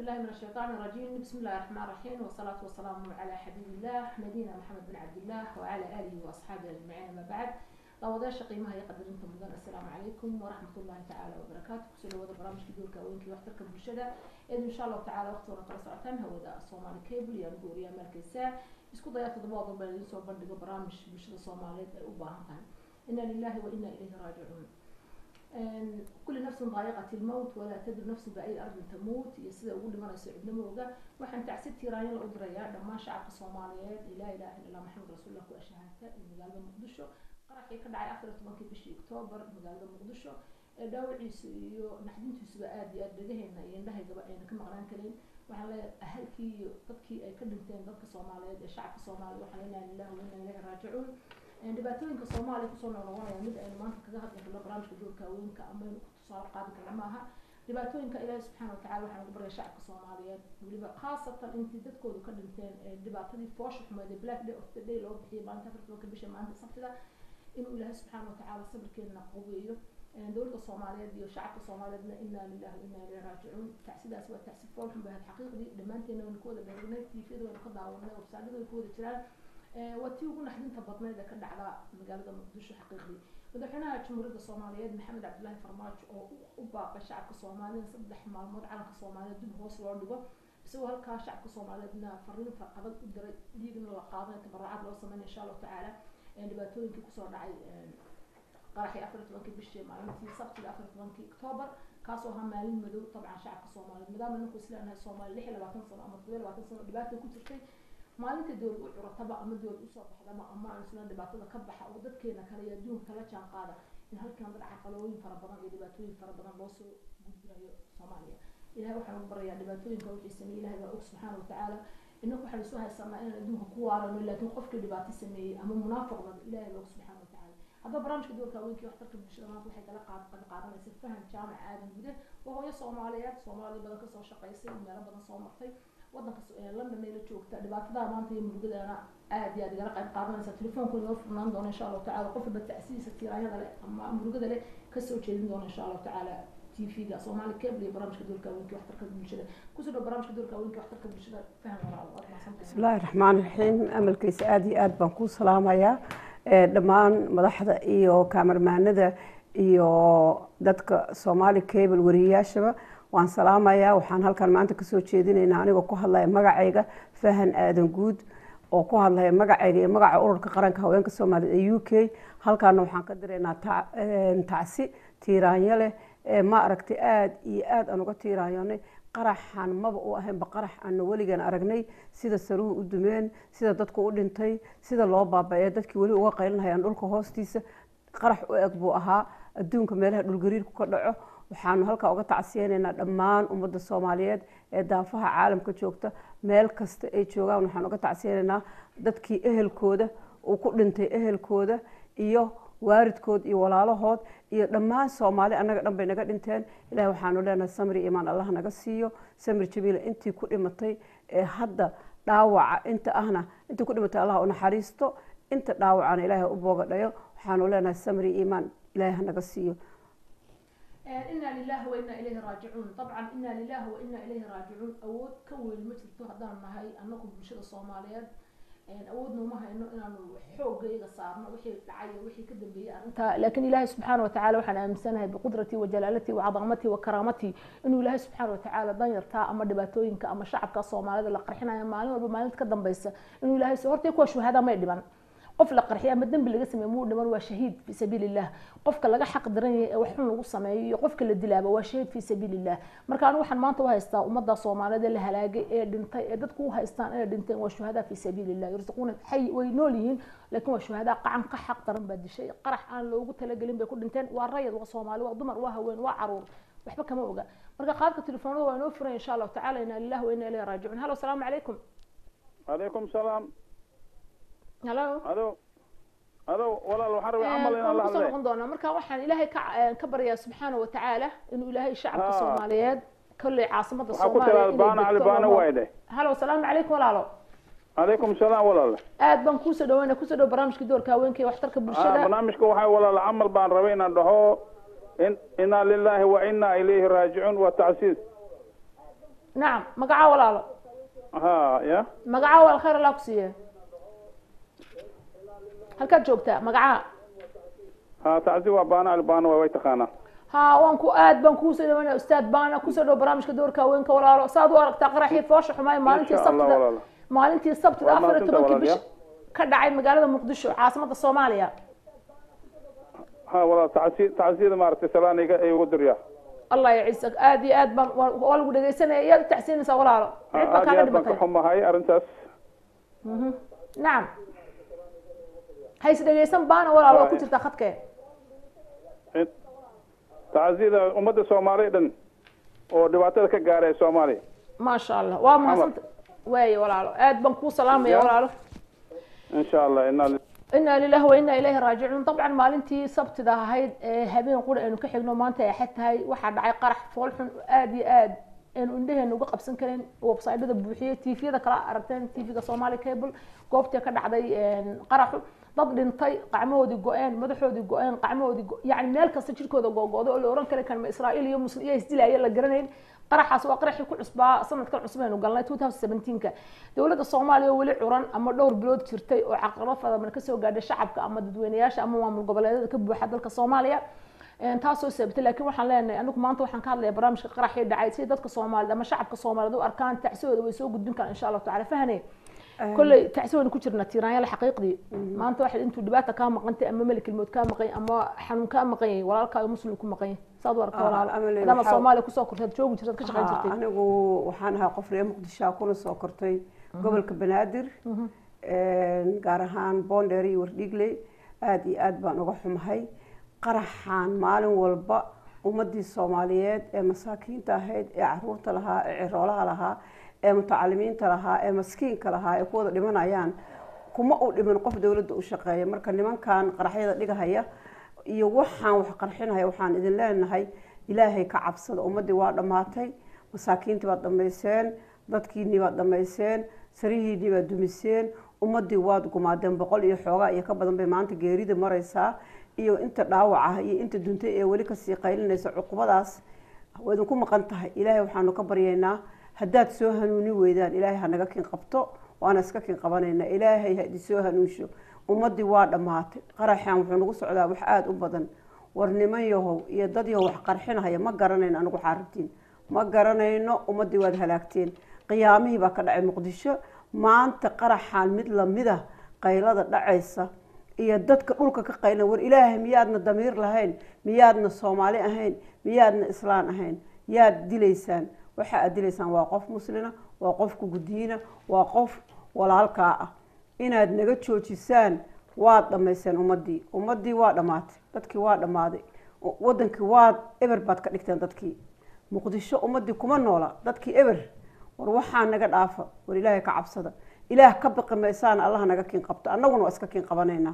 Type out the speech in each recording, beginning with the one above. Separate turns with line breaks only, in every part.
بالله من الشيطان الرجيم بسم الله الرحمن الرحيم والصلاة والسلام على حبيب الله نبينا محمد بن عبد الله وعلى آله وأصحابه أجمعين ما بعد daawadayaasha qiimaha iyo qadarinta mudan assalaamu calaykum waraxmat ullahi tacaala wabarakaatu kusoo dhawaada barnaamijka duulka haweenkii waxtarka bulshada eed insha allahu tacala waqti hore kala socotaan hawada soomaali cable iyo anigu wariyaa maalkeysaa isku daya toddobaad walba idiin soo bandhigo barnaamij bulshada soomaaliyeed ay u baahan tahay ina lillahi wa ina ilayhi raajicuun kulli nafsin daayiqat ilmowt walaa tadri nafsin baayi ardin tamuut iyo sida ugu dhimanayso cidnimo oga waxaan tacsi tiiraanyo la u dirayaa dhammaan shacabka soomaaliyeed laa ilaha illa allah maxamed rasuulillah ku ashahaata ee magaalada muqdisho qaraxii ka dhacay afar iyo tobankii bishii octoobar magaalada muqdisho ee dhaawaciisu iyo naxdintiisuba aada iyo aada dhagaheena iyo indhahaygaba ayna ka maqnaan karin waxaan leeyahay ahalkii iyo dadkii ay ka dhinteen dadka soomaaliyeed ee shacabka soomaaliya waxaan leenahay lillahi wa inna ilayhi raajicuun dhibaatooyinka soomaaliya kusoo noqnoqonaya mid aynu maanta kaga hadli karno barnaamijka doorka haweenka amaynu ku tusaale qaadi karna maaha dhibaatooyinka ilaahi subxaana watacala waxaan ugu baryay shacabka soomaaliyeed weliba khaasatan intii dadkoodu ka dhinteen ee dhibaatadii foosha xumeed ee black day of the day loo bixiyay maalinta afar tobanka bisha maalinta sabtida inuu ilaahay subxaana watacaala sabirkeena qubeeyo dowladda soomaaliyeed iyo shacabka soomaaliyeedna inaa lillahi wa inaa ilayhi raajicuun tacsidaas waa tacsi fool xun bay ahayd xaqiiqdii dhammaanteena waynu ka wada dheegnay tviyada waynu ka daawanay websaadada way ku wada jiraan waa tii ugu naxdinta badnayd ee ka dhacda magaalada muqdisho xaqiiqdii madaxweynaha jamhuuriyadda soomaaliyeed maxamed cabdillaahi farmaajo oo u baaqay shacabka soomaaliyeed saddex maalmood calanka soomaaliyeed dib hoos loo dhigo isagoo halkaa shacabka soomaaliyeedna fariin farqadag u diray dhiigna la qaadanay tabaracad loo sameynay insha allahu tacaala dhibaatooyinkii kusoo dhacay qaraxii afar iyo tobankii bishii maalintii sabtiga afar iyo tobankii octoobar kaasoo ahaa maalin madow dabcan shacabka soomaaliyeed maadaama ninku isleenahay soomaaliya lix iyo labaatan sano ama todoba iyo labaatan sano dhibaata ku jirtay maalinta dowlad u curataba ama dowlad usoo baxdaba ama aan isla dhibaatada ka baxa oo dadkeena kale iyo adduunka la jaan qaada in halkan dad caqalooyin fara badan iyo dhibaatooyin fara badan loo soo gudbinayo soomaaliya ilahay waxaan ugu barayaa dhibaatooyinka wixii sameeyey ilahay baa og subxaana watacaala inaku waxaan isu haysanaa inaan adduunka ku waarano laakiin qofkii dhibaato sameeyey ama munaafiqda ilahay baa og subxaana watacaala haddaba barnaamijka doorka haweenkii waxtarka bulshada maanta waxay kala qaad qad qaadanaysa faham jaamac aadan gude waa hooyo soomaaliyeed soomaaliya badan kasoo shaqaysay meelo badan soo martay wadanka london ay la joogta dhibaatada maanta iyo murugadeena aad iyo aad igala qayb qaadanaysa telefoonku inoo furnaan doona insha allahu tacala qof walba tacsidiisa tiiraanyada leh ama murugada leh kasoo jeedin doona insha allahu tacaala tvga soomaali cable iyo barnaamijka doorka haweenkii waxtarka bulshada kusoo dhow barnaamijka doorka haweenkii waxtarka bulshada faham walaal waad mahadsantahay
bismillahi raxmaan raxiim amalkiisa aada iyo aad baan kuu salaamayaa dhammaan madaxda iyo kaamarmaanada iyo dadka soomaali cable wariyayaashaba waan salaamayaa waxaan halkan maanta kasoo jeedinaynaa anigoo ku hadlaya magacayga fahan aadan guud oo ku hadlaya magacayga iyo magaca ururka qaranka haweenka soomaaliyeed ee u k halkaana waxaan ka diraynaa tacsi tiiraanyo leh ma aragtay aada iyo aada aan uga tiiraanyonay qaraxan maba u ahaynba qarax aana weligan aragnay sida saruhu u dumeen sida dadku u dhintay sida loo baaba-ee dadkii weli uga qaylinhayaan dhulka hoostiisa qarax u eg buu ahaa adduunka meelaha dhulgariirku ka dhaco waxaanu halkaa uga tacsiyeynaynaa dhammaan ummadda soomaaliyeed ee daafaha caalamka joogta meel kasta ay joogaan waxaan uga tacsiyeynaynaa dadkii ehelkooda uu ku dhintay ehelkooda iyo waaridkood iyo walaalahood iyo dhammaan soomaali annaga dhan bay naga dhinteen ilahi waxaanu leenahay samri imaan allah naga siiyo samri jabiila intii ku dhimatay ee hadda dhaawaca inta ahna intii ku dhimatay allah u naxariisto inta dhaawacana ilaahi u boogadhayo waxaanu leenahay samri imaan ilaahi ha naga siiyo
ina lilahi wa ina ilayhi raajicuun dabcan ina lilahi wa ina ilayhi raajicuun awood ka weyn ma jirto haddaan nahay anagu bulshada soomaaliyeed awoodna uma hayno inaanu xoogayga saarno wixii dhacay wixii ka dambeeyey arrinta laakiin ilaahay subxaana watacaala waxaan aaminsanahay biqudratii wa jalaalati wa cadamatii wa karaamatii inuu ilaahay subxaana watacaala danyartaa ama dhibaatooyinka ama shacabka soomaalida la qarxinayo maalin walba maalinta ka dambeysa inuu ilaahay soo hortay kuwa shuhada may dhiman qof la qarxiya ama dembi laga sameeye muu dhiman waa shahiid fi sabiil illah qofka laga xaq daran yahay ee wax xun lagu sameeyo iyo qofka la dilaaba waa shahiid fi sabiil illah marka anigu waxaan maanta u haystaa ummadda soomaaliyeed ee la halaagay ee dhintay ee dadku u haystaan inay dhinteen waa shuhada fi sabiil illah yursaquuna xay way nool yihiin laakiin waa shuhada qacan ka xaq daran baa dishay qarax aan loogu talagelin bay ku dhinteen waa rayad waa soomaali waa dumar waa haween waa caruur waxba kama oga marka qaadka telefoonada waa inoo furan insha allahu tacala ina lillahi wa ina ilayhi raajicuun halo asalaamu calaykum
calaykum salaam
halo
ado ado walaal waxaan rabay camal inaan la
kusoo
hadlay
noqon doonaa marka waxaan ilaahay ka ka baryaa subxaana watacaala inuu ilaahay shacabka
Ah.
soomaaliyeed kolley caasimada
waxaa ku
soomaaliya
tiraada
inay
baana cali
degto
baana
lama-
waay dheh
halo asalaamu calaykum walaalo
calaykum salaam walaal
aad baan kuusoo dhaweyna kusoo dhow barnaamijka doorka haweenka iyo waxtarka
Ah,
bulshada
barnaamijka waxaa walaal camal baan rabay inaan dhaho in inaa lillahi wa inaa ilayhi raajicuun waa tacsiis
nacam magacaa walaalo
ha ya
magacaa walaal khayr allah ku siiye halkaad joogtaa magacaa
ha tacsi waa baana albaana waa way taqaanaa
ha waan ku aad baan kuusoo dhawaynaya ustaad baana kusoo dhow barnaamijka doorka haweenka walaalo saad u aragtaa qaraxii foosha xumaay maalintii
insha allah
sabtida
walaala
maalintii sabtida
Waa
afar iyo
mahadsantahay
tobankii bish
walaalayaal.
ka dhacay magaalada muqdisho caasimada soomaaliya
ha walaal tacsi tacsiyada maaragtay salaan iga igu dirya
allah yaciisag aad iyo aad baan waa waa lagu dhegaysanaya iyaad u tacsiinaysaa walaalo
Ha,
cid baa
aad
kaaga
iyo aad baan ka
dhimatay
xumahay arrintaas
Mhm. nacam hays dhegaysan baana walaalo waa ku
Waa-
jirtaa khadkee
In- tacsiyada ummadda soomaaliya dhan oo dhibaatada ka gaaray soomaaliya
maasha allah waa mahadsanta waaye walaalo aad baan kuu salaamaya
Ya.
walaalo
insha allah inaa
inaa lilahi wa inaa ilayhi raajicuun dabcan maalintii sabtida ahayd ee habeen qura aynu ka xigno maanta ay axad tahay waxaa dhacay qarax foolxun aad iyo aad aynu indheheena uga qabsan karin websaydyada buuxiyey tviyada kala aragteen tvga somali cable goobtii ka dhacday qaraxu dad dhintay qacmahoodii go-een madaxoodii go-een qacmahoodii go- yacni meel kasta jirkooda googooday oo la oran kari kan ma israa'iil iyo muslim iyo isdilaaya la garanayn qaraxaas waa qaraxii ku cusbaa sanadkan cusub aynu galnay 2017ka dowladda soomaaliya oo weli curan ama dhowr bilood jirtay oo caqabado fadaman kasoo gaadhay shacabka ama dadweynayaasha ama maamul goboleedyada ka buuxa dalka soomaaliya Een, taasoo sababtay laakiin waxaan leenahay anigu maanta waxaan ka hadlaya barnaamijka qaraxii dhacay si dadka soomaalida ama shacabka soomaaliyeed u arkaan tacsiyooda way soo gudbin karaan insha allahu tacala fahane kolley tacsi waynu ku jirnaa tiiraanyala xaqiiqdii maanta waxa intuu dhibaata kaa maqantay ama meli kelmood kaa maqan ama xanuun kaa maqan yahay walaalkaayo muslim ku maqan yahay saad u aragta
Ah,
walaalo
Amelie,
maadaama
waxaa-
soomaaliya kusoo kortay joogi jirtad ka shaqayn
Haa,
jirtay
anigu waxaan ahaa qof reer muqdisho kuna soo kortay gobolka banaadir Een, gaar ahaan boondheer iyo wardhigley aad iyo aad baan uga xumahay qaraxaan maalin walba ummadii soomaaliyeed ee masaakiinta ahayd ee caruurta lahaa ee ciroolaha lahaa ee mutacalimiinta lahaa ee maskiinka lahaa ee ku wada dhimanayaan kuma u dhimin qof dowladda u shaqeeya marka nimankan qaraxyada dhigahaya iyo waxaan wax qarxinaya waxaan idin leenahay ilaahay ka cabsada ummadii waa dhammaatay masaakiintii baad dhammayseen dadkiinii baad dhammayseen sarihiinii baad dumiseen ummadii waad gumaadeen boqol iyo xoogaa iyo ka badan bay maanta geerida maraysaa iyo inta dhaawac ah iyo inta duntay ee weli kasii qaylinaysa cuqubadaas waa idinku maqan tahay ilaahay waxaanu ka baryaynaa haddaad soo hanuuni weydaan ilaahay ha naga kin qabto waana iska kin qabanaynaa ilaahay ha idin soo hanuunsho ummadii waa dhammaatay qaraxan wuxuu nagu socdaa wax aada u badan war niman yahow iyo dad yahow wax qarxinahaya ma garanayno anigu waxaa rabtiin ma garanayno ummadii waad halaagteen qiyaamihii baa ka dhacay muqdisho maanta qaraxaan mid lamida qaylada dhacaysa iyo dadka dhulka ka qaylan war ilaahay miyaadna damiir lahayn miyaadna soomaali ahayn miyaadna islaan ahayn yaad dilaysaan waxa aad dilaysaan waa qof muslina waa qof kugudiina waa qof walaalkaa ah inaad naga joojisaan waad dhammayseen ummadii ummadii waa dhammaatay dadkii waa dhammaaday wadankii waad eber baad ka dhigteen dadkii muqdisho ummadii kuma noola dadkii eber war waxaa naga dhaafa war ilaahay ka cabsada ilaah ka baqi maysaan allah naga kiin qabto annaguna waa iska kiin qabanaynaa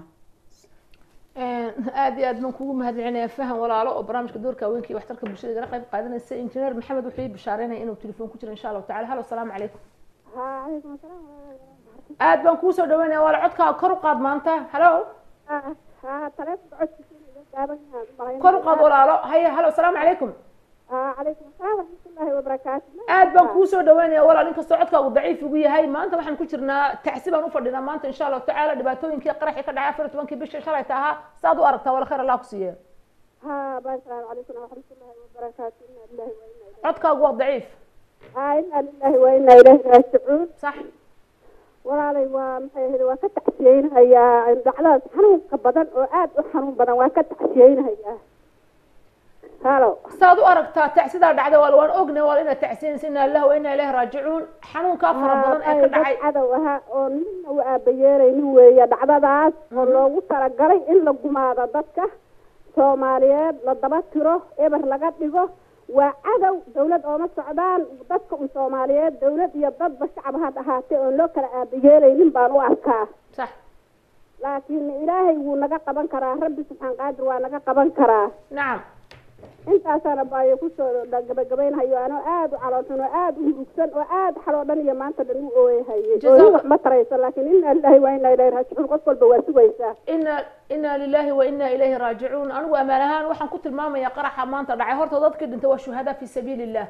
aada iyo aad baan kugu mahadcelinaya faham walaalo oo barnaamijka doorka haweenka iyo waxtarka bulshada igala qayb qaadanaysa injineer maxamed wuxuu ii bishaareynaya inuu telefoon ku jiro insha allahu tacala halo asalaamu calaykum
وعليكم السلام ورحمة الله
aad baan kuusoo dhaweynaya waala codkaa kor u qaad maanta halo
وبركاته. ها تلفون عدت قابل
kor u qaad walaalo haye halo asalaamu calaykum
عليكم السلام ورحمة الله وبركاته
aad baan kuusoo dhaweynaya walaal inkastoo codkaagu daciif ugu yahay maanta waxaan ku jirnaa tacsi baan ufadhinaa maanta insha allahu tacaala dhibaatooyinkii qaraxii ka dhacay afar iyo tobankii bishii shalay tahaa saad u aragtaa wala khayr allah ku siiye
ها السلام عليكم ورحمة الله وبركاته إنا لله وإنا إليه
codkaagu waa daciif
ها إنا لله وإنا إليه راجعون
sax
walaalay waa maxay ahayd waa ka tacsiyeynahayaa dhacdadaas xanuunka badan oo aad u xanuun badan waa ka tacsiyeynahayaa halo
saad u aragtaa tacsidaa dhacday waa waan ognay waa inaad tacsiyanaysa inaa lillahi wa inaa ilaahi raajicuun xanuunkaa fara badan ee ka dhacay
cadow ahaa oo nina u aabayeeraynin weeye dhacdadaas oo loogu talagalay in la gumaado dadka soomaaliyeed la daba tiro eber laga dhigo waa cadow dawlad ooma socdaan dadka un soomaaliyeed dawlad iyo dadba shacab had ahaatee oon loo kala aabayeelaynin baan u arkaa
sax
laakiin ilaahay wuu naga qaban karaa rabbi subxaan qaadir waa naga qaban karaa
nacam
intaasana baayo kusoo gabagabaynhayo anoo aada u caloolsan oo aada u murugsan oo aada xaloo dhan iyo maanta dhan u ooyahayay
Jazaak-
ooyin wax ma tarayso laakiin ina lillahi waa ina ilahi raajicuun qof walba waa sugaysaa
ina inaa lilahi wa inaa ilayhi raajicuun anigu amaan ahaan waxaan ku tilmaamaya qaraxa maanta dhacay horta dadkii dhintay waa shuhadaa fi sabiili illah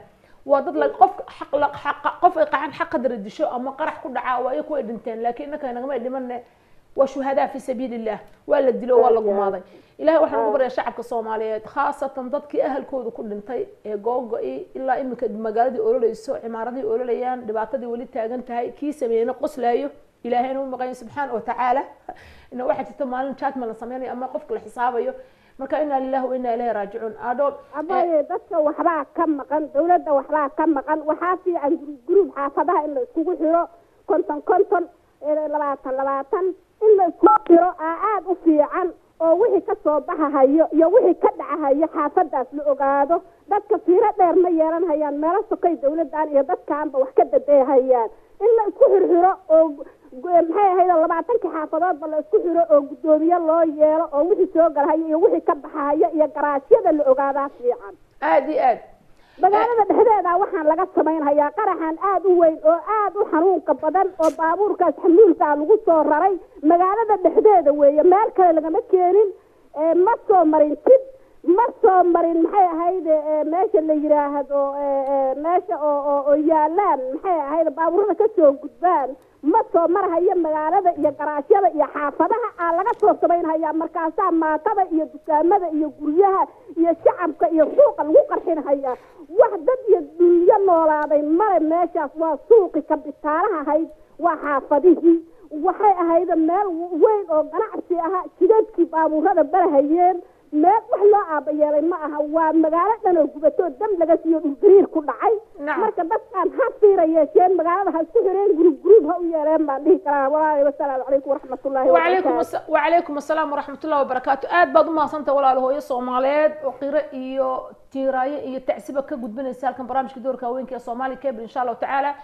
waa dad la qof xaq la xaqa qof ay qacan xaq qadar disho ama qarax ku dhaca waa ay ku ay dhinteen laakiin innaka nagama dhimane waa shuhadaa fi sabiilillah waa la dilo waa la gumaaday ilahay waxaan ugu baryaa shacabka soomaaliyeed khaasatan dadkii ahalkooda ku dhintay ee googo-i ilaa iminka magaaladii ololeyso cimaaradii ololayaan dhibaatadii weli taagan tahay kii sameeyeyna qoslaayo ilaahayna u maqayo subxaana watacaala ina waxaa jirta maalin jatma la sameynayo ama qofka la xisaabayo marka inaa lillahi wa inaa ilahi raajicuun adho
abaye dadka waxbaa ka maqan dawladda waxbaa ka maqan waxaa fiican guruub xaafadaha in la iskugu xiro konton konton labaatan labaatan in la iskugu xiro aa aada u fiican oo wixii ka soo baxahayo iyo wixii ka dhacahayo xaafadaas la ogaado dadka fiiro dheer ma yeelan hayaan meelo sokay dawladdan iyo dadkaanba wax ka dadeehayaan in la isku xirxiro oo maxay ahayd labaatankii xaafadoodba la isku xiro oo guddoomiye loo yeelo oo wixii soo galahayo iyo wixii ka baxahayo iyo garaashyada la ogaadaa fiican
aada iyo aad
magaalada dhexdeeda waxaan laga samaynhayaa qaraxan aada u weyn oo aada u xanuunka badan oo baabuurkaas xamuulkaa lagu soo raray magaalada dhexdeeda weeye meel kale lagama keenin ma soo marin tid ma soo marin maxay ahayd meesha la yiraahdo meesha oo oo oo yaalaan maxay ahayd baabuurada kasoo gudbaan ma soo marhayo magaalada iyo garaashyada iyo xaafadaha aa laga soo samaynhayaa markaasaa maatada iyo dukaamada iyo guryaha iyo shacabka iyo suuqa lagu qarxinhayaa wax dad iyo dunyo noolaaday male meeshaas waa suuqi kabitaalaha ahayd waa xaafadihii waxay ahayd meel weyn oo ganacsi aha jidadkii baabuurada barahayeen meel wax loo aabayeelay ma aha waa magaalo dhan oo gubatoo dam laga siiyo dhulgariir ku dhacay marka dadkaan ha fiira yeesheen magaalada ha isku xireen gurub gurub ha u yeeleen baan dhihi karaa walaalahi wasalaamu calaykum waraxmatullahi
wacalaykum wacalaykum assalaam waraxmatullahi wabarakaatu aad baad umahadsantahay walaal hooyo soomaaliyeed oo qiro iyo tiiraayo iyo tacsiba ka gudbinaysa halkan barnaamijka doorka haweenka ee soomaali cable insha allahu tacaala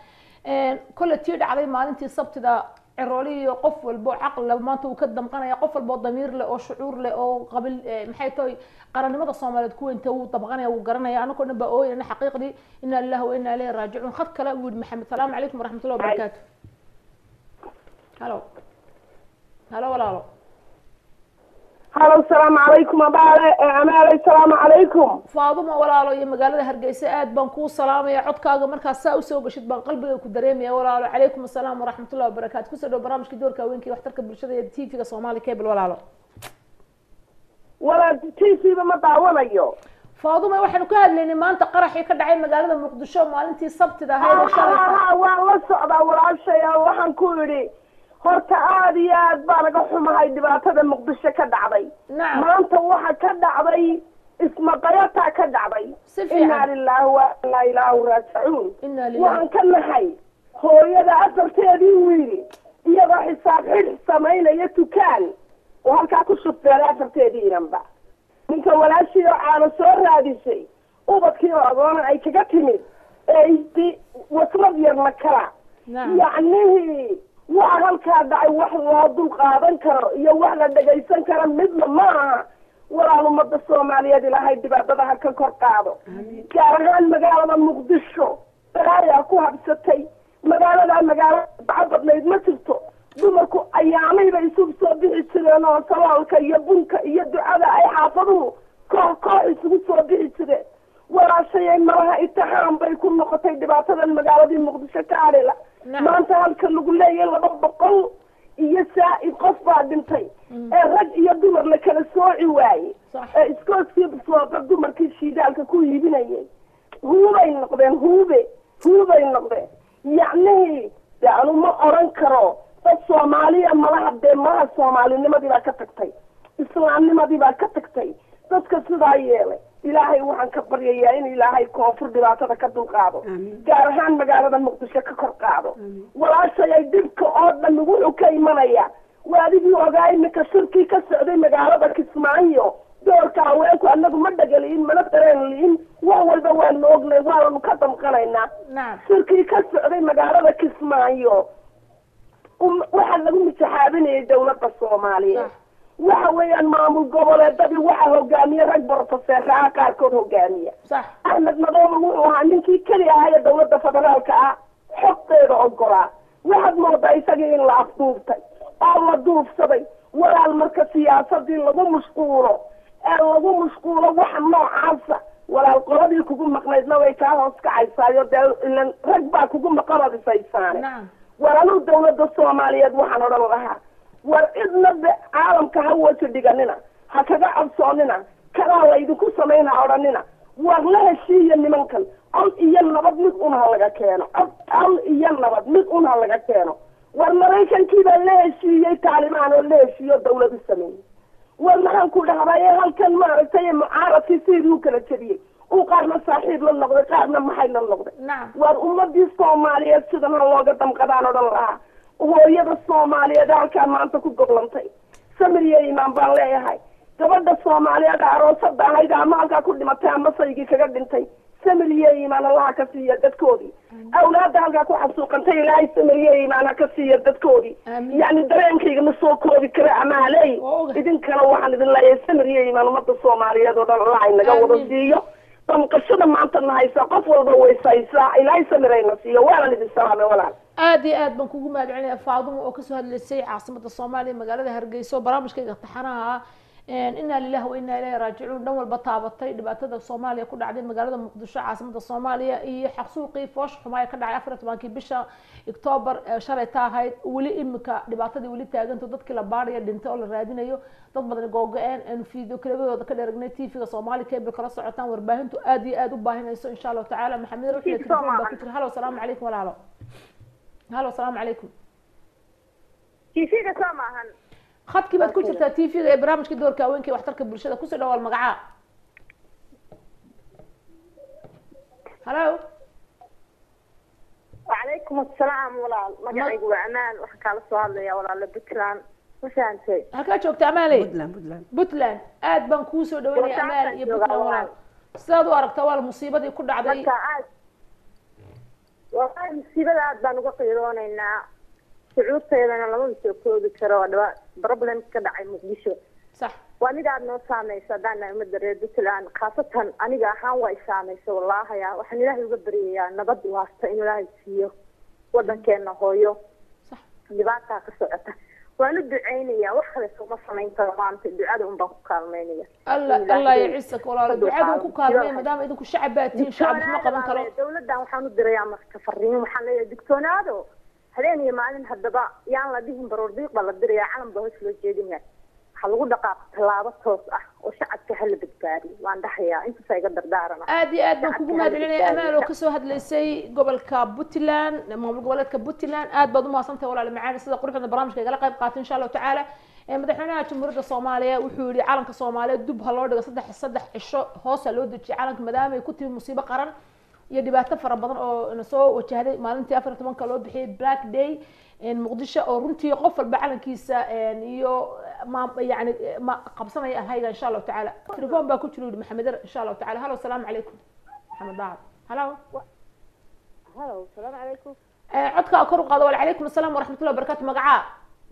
kolle tii dhacday maalintii sabtida cirooli iyo qof walbo caqli maanta uu ka damqanaya qof walbo damiir leh oo shucuur leh oo qabil maxay tahay qarannimada soomaaliyeed kuweynta wuu dabqanaya wuu garanaya anagoo dhan baa ooyana xaqiiqdii inaa lillahi wa inaa ilayhi raajicuun khad kale uu yihi maxamed salaamu calaykum waraxmatullahi wabarakaatu halo halo walaalo
halo salaamu calaykum abaale amaale salaamu calaykum
faaduma walaalo iyo magaalada hargeysa aad baan kuu salaamaya codkaaga markaas saa usoo gashid baan qalbiga ku dareemaya walaalo calaykum assalaam waraxmatullahi wabarakaatu kusoo dhow barnaamijka doorka haweenka waxtarka bulshada iyo t v-ga soomaali cable walaalo
walaal t v-ba ma daawanayo
faaduma waxaanu ka hadlaynay maanta qaraxii ka dhacay magaalada muqdisho maalintii sabtida ahayd oo shalayta
waan la socdaa walaashaya waxaan ku idhi horta aada iyo aad baa naga xumahay dhibaatada muqdisho ka dhacday
nacam
maanta waxa ka dhacday ismaqayataa ka dhacday
si
inaa
fiican
lilaahi wa inaa ilaahu raajicuun
inaa lillahi
waxaan ka nahay hooyada afarteedii wiil iyadoo xisaab xidh samaynaya dukaan oo halkaa ku shufeelay afarteedii inanba ninka walaashii oo caano soo raadisay ubadkii oo agoona ay kaga timid ee isdi waslad yarna kala
nacam
yacnihii waxa halkaa dhacay wax loo dul qaadan karo iyo wax la dhagaysan karo midna ma aha walaal ummadda soomaaliyeed ilaahay dhibaatada ha ka kor qaado gaar ahaan magaalada muqdisho balaayaa ku habsatay magaaladaa magaalo baco badnayd ma jirto dumarku ayaamay bay isugu soo bixi jireen oo saloolka iyo bunka iyo ducada ay xaafaduhu koox koox isugu soo bixi jireen walaashayay malaha itixaam bay ku noqotay dhibaatadan magaaladii muqdisho ka adhila
nacam
maanta halka lagu leeyahay laba boqol iyo saa-id qof baa dhintay ee rag iyo dumar la kala sooci waaye
sax
ee iskooskii sooba dumarkii shiidaalka ku iibinayay huubay noqdeen huube huubay noqdeen yacnihii de anu ma oran karo dad soomaaliya malaha dee malaha soomaalinimadii baa ka tagtay islaamnimadii baa ka tagtay dadka sidaa yeelay ilaahay waxaan ka baryayaa in ilaahay koonfur dhibaatada ka dulqaado
Amiin.
gaar ahaan magaalada muqdisho ka kor qaado walaashayay dhibka oo dhan wuxuu ka imanaya waadigii ogaa iminka shirkii ka socday magaalada kismaayo doorka haweenku anagu ma dhagaliin mana dareen liin wax walba waanu ognay waananu ka damqanaynaa
nacam
shirkii ka socday magaalada kismaayo um- waxaa lagu mitaxaabinayay dawladda soomaaliyeed
sax
waxa weeyaan maamul goboleedadii waxaa hogaamiye rag borofeseeraha qaarkood hogaamiya
sax
axmed madoobe wuxuu ahaa ninkii keli ahaa ee dawladda federaalka ah xogteeda ogolaa waxaad moodaa isagii in la afduubtay oo la duufsaday walaal marka siyaasadii lagu mashquulo ee lagu mashquulo waxa noocaasa walaal qoladii kugu maqnaydna way way kaa hoos kacaysaayo dee ilan rag baa kugu maqabadisaysaane
nacam
war anuu dawladda soomaaliyeed waxaan odhan lahaa war cidna de caalamka ha waji dhiganina ha kaga cabsoonina kanaa laydinku samayn ha odhanina war la heshiiya nimankan cod iyo nabad mid un ha laga keeno cod cod iyo nabad mid un ha laga keeno war maraykankii baa la heshiiyey taalibaan oo la heshiiyo dawladu sameeyey war maxaan ku dhahday halkan maaragtay mucaaradkii sidii u kala jebiyey uu qaarna saaxiib la noqday qaarna maxay la noqday
nacam
war ummadii soomaaliyeed sidan ha looga damqadaan odhan lahaa hooyada soomaaliyeed halkaa maanta ku goblantay samiriya imaan baan leeyahay gabadha soomaaliyeed aroosada ahayd ama halkaa ku dhimatay ama saygii kaga dhintay samiriye imaan allaha ka siiya dadkoodii awlaada halkaa ku xasuuqantay ilaahay samiriye imaan ha ka siiya dadkoodii
Amiin.
yacni dareenkayga ma soo koobi kara amaaley
Waa ogahay.
idinkana waxaan idin leeyahay samiriye imaan ummadda soomaaliyeed oo dhan allah inaga wada
Amiin.
siiyo damqashada maanta na haysaa qof walba waysaysaa ilaahay samirayna siiyo waanan idin salaamay walaal
aad iyo aad baan kugu mahadcelinaya faadumo oo kasoo hadlaysay caasimada soomaaliya magaalada hargeysa oo barnaamijkayga taxanaha ah inaa lilahi wa inaa ilahi raajicuun dhan walba taabatay dhibaatada soomaaliya ku dhacday magaalada muqdisho caasimada soomaaliya iyo xaqsuuqii foosh xumaaya ka dhacay afar iyo tobankii bisha octoobar ee shalay ta ahayd weli imika dhibaatadii weli taaganto dadkii la baadhaya dhintay oo la raadinayo dad badan googo-een aanu fiideo kalabadooda ka dheeragnay tvga soomaali cable kala socotaan warbaahintu aad iyo aad u baahinayso insha allahu tacaala maxamed ruuxi telefon baa ku jira halo salaamu calaykum walaalo halo salaamu calaykum
tv-ga soo maahan
khadkii baad ku jirtaa tvga ee barnaamijka doorka haweenka ee waxtarka bulshada kusoo dhawaal magacaa halo
wacalaykum asalaam walaal magacaygu waa amaan waxaan kaala soo hadlayaa walaala puntland ma fahantay
halkaa joogta amaaley
puntland puntland
puntland aad baan kuu soo dhaweynaya amaal iyo puntland walaal sidaad u aragtaa waa musiibadii ku dhacday
marka aad wallahi musiibada aad baan uga qiiroonaynaa shucuurteedana lama soo koobi karo dhaba problem ka dhacay muqdisho
sax
waa mid aad noo saamaysa haddaan nahay umada reer puntland khaasatan aniga ahaan waa i saamaysa wallahaya waxaan ilaahay uga baryayaa nabad waasta inuu ilaahay siiyo wadankeena hooyo
sax
dhibaataa ka socota waan u duceynaya wax kale sooma samayn karo maanta ducada un baan ku kaalmeynaya
alla alla yacisak walaalo ducada ku kaalmay maadaama idinku shacab baa tihiin shacab isma qaban karo
dawladan waxaan u dirayaa marka fariin waxaan leeyahay digtoonaado habeen iyo maalin haddaba yaan la dhihin baroordiiq baa la dirayaa calan baa hoos loo jeedinaya ha lagu dhaqaaqo tallaabo toos ah oo shacabka hala badbaadiyo waan dhahayaa intaasa iga dardaarana
aad iyo aad baan kugu mahadcelinaya amaal oo kasoo hadlaysay gobolka puntland maamul goboleedka puntland aad baad umahadsantahay walaal macaani sida quruxda barnaamijka igala qayb qaatay insha allahu tacaala ee madaxweynaha jamhuuriyadda soomaaliya wuxuu yihi calanka soomaaliyeed dub ha loo dhigo saddex saddex cisho hoos ha loo dejiyay calanka maadaama ay ku timi musiibo qaran iyo dhibaato fara badan oo na soo wajahday maalintii afar iyo tobanka loo bixiyay black day muqdisho oo runtii qof walba calankiisa iyo ma yani ma qabsanaya alhayga insha allahu tacaala telefon baa ku jira yidhi maxamed er insha allahu tacaala halo asalaamu calaykum maxamed daacad halo
halo salaamu calaykum
codkaa kor u qaado wacalaykum asalaam waraxmatullahi wabarakatu magacaa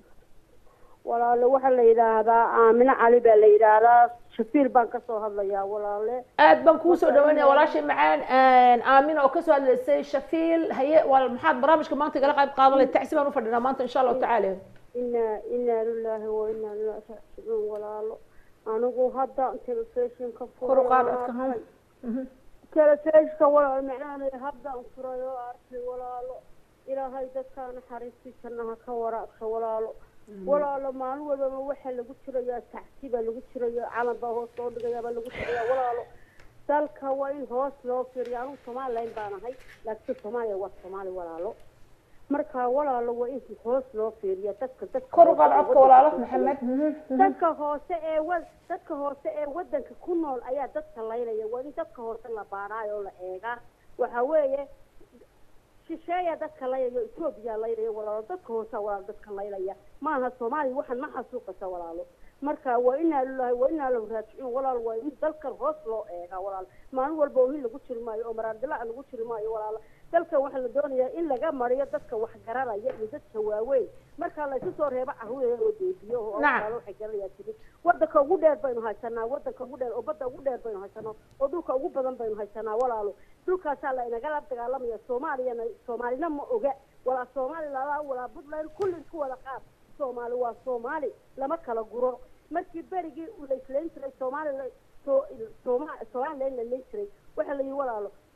walaale waxaa la yidhaahdaa aamino cali baa la yidhaahdaa shafiil baan kasoo hadlayaa walaale
aad baan kuusoo dhaweynaya walaashay macaan aamin oo kasoo hadlaysay shafiil haye wal maxaad barnaamijka maanta igala qayb qaadanay tacsi baan ufadhinaa maanta insha allahu tacaala
inaa inaa lilahi wa inaa ilaahi raajicuun walaalo anigu hadda telefishinka
kor u qaad codka ha
telefishinka walaalo macnaha haddaan furay oo arkay walaalo ilaahay dadkaa naxariistiisana ha ka waraabka walaalo walaalo maalin walbaba waxaa lagu jirayaa tacsi baa lagu jirayaa calan baa hoos loo dhigayaa baa lagu jirayaa walaalo dalka waa in hoos loo fiiriya anugu somalilan baan ahay laakiin soomaaliya waa soomaali walaalo marka walaalo waa in hoos loo fiiriya dadka dadka
kor u qaad codka walaalo maxamed
dadka hoose ee wa dadka hoose ee wadanka ku nool ayaa dadka laynaya waa in dadka hoose la baaraayo oo la eegaa waxa weeye shisheeya dadka layayo etoobiya laylaya walaalo dadka hoosa walaalo dadka laylaya maaha soomaaliya waxaan ma xasuuqaysa walaalo marka waa inaa lilahi waa inaa lahu raajicuun walaal waa in dalkan hoos loo eegaa walaalo maalin walba ohin lagu jiri maayo oo maraardilaa lagu jiri maayo walaalo dalkan waxaa la doonayaa in laga mariyo dadka wax garanaya iyo dadka waaweyn marka la isu soo reebo caruur oo deebiyo oo walaalo waxay garanayaa tiri wadanka ugu dheer baynu haysanaa wadanka ugu dheer oo badda ugu dheer baynu haysanaa oo dhulka ugu badan baynu haysanaa walaalo dhulkaasaa la inagala dagaalamaya soomaaliyana soomaalina ma oga walaa soomaali lala walaa puntland kulli isku wada qaad soomaali waa soomaali lama kala guro markii berigii la islayn jiray soomaali sooma somalilan la layn jiray waxaa la yihi walaalo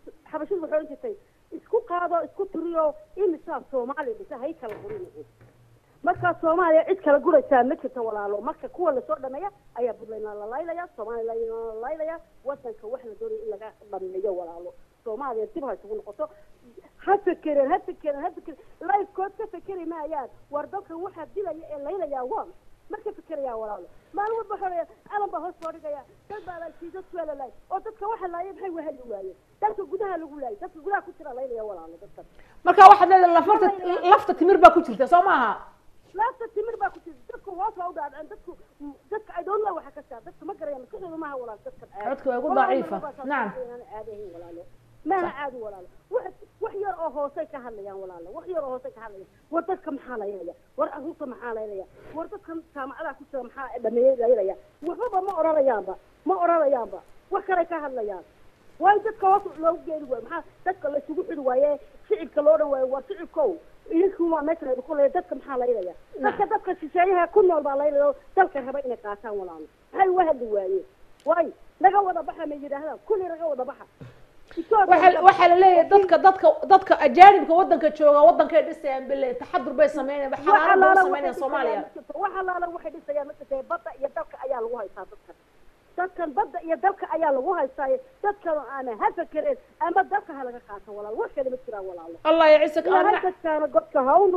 xabashidu waxay ohan jirtay isku qaado isku tiriyo imisaa soomaaliya dhisa hay kala gurin markaa soomaaliya cid kala guraysaa ma jirto walaalo marka kuwa lasoo dhameeya ayaa puntland la laylaya somaliland la laylaya wadanka wax la doonaya in laga dhameeyo walaalo soomaaliya dib ha isugu noqoto ha fekereen ha fekereen ha fekereen lifekood ka fekeri maayaan war dadkan waxaa dilaya ee laylayaa waa ma ka fikerayaa walaalo maalin walba waxaa calan baa hoos soo dhigaya dad baa laaysiiy dadku waa la laayay oo dadka waxa laayay maxay wahali waayeen dadka gudaha lagu laayay dadka gudaha ku jira laylaya walaalo dadkan
marka waxaad leedahay lafta lafta timir baa ku jirta soo maaha
laafta timir baa ku jirta dadku hoos baa u dhaadhaceen dadku dadka I don't know waxa ka saa dadka ma garaya maskaxdooda maaha walaal dadkan caadi
codka waa igu
Walaal
daciifa.
marba saas
Nacam.
inaan caadi ahayn walaalo maaha caadi walaalo wax wax yar oo hoosay ka hadlayaan walaalo wax yar oo hoosay ka hadlayaan war dadka maxaa laylaya war carruurta maxaa laylaya war dadkan jaamacadaha ku jira maxaa dhameeyey laylaya waxbaba ma oranayaanba ma oranayaanba wax kale ka hadlayaan waayo dadka hoos loogu geeni waayo maxaa dadka la isugu xidhi waaye shicibka loo dhan waayo waa shicibkow idinku waa meesha laydinku leeya dadka maxaa laylaya dadka dadka shisheeyaha ku nool baa laylaya oo dalka raba inay qaataan walaalo maxay uga hadli waayeen waayo naga wada baxa ma yidhaahdaan kulli naga wada baxa
waxaa waxaa la leeyahay dadka dadka dadka ajaanibka wadanka jooga wadankay dhisayaan bile taxadur bay sameynayaan xalaalo bay sameynayaan soomaaliya
wax alaala waxay dhisayaan ma jirtee badda iyo dalka ayaa lagu haystaa dadkan dadkan badda iyo dalka ayaa lagu haystaaye dadkan aana ha fekereen ama dalka ha laga qaato walaalo wax kale ma jiraan walaalo
allah yacisaka
ilaahay
aamina
dadkaana godka hawnu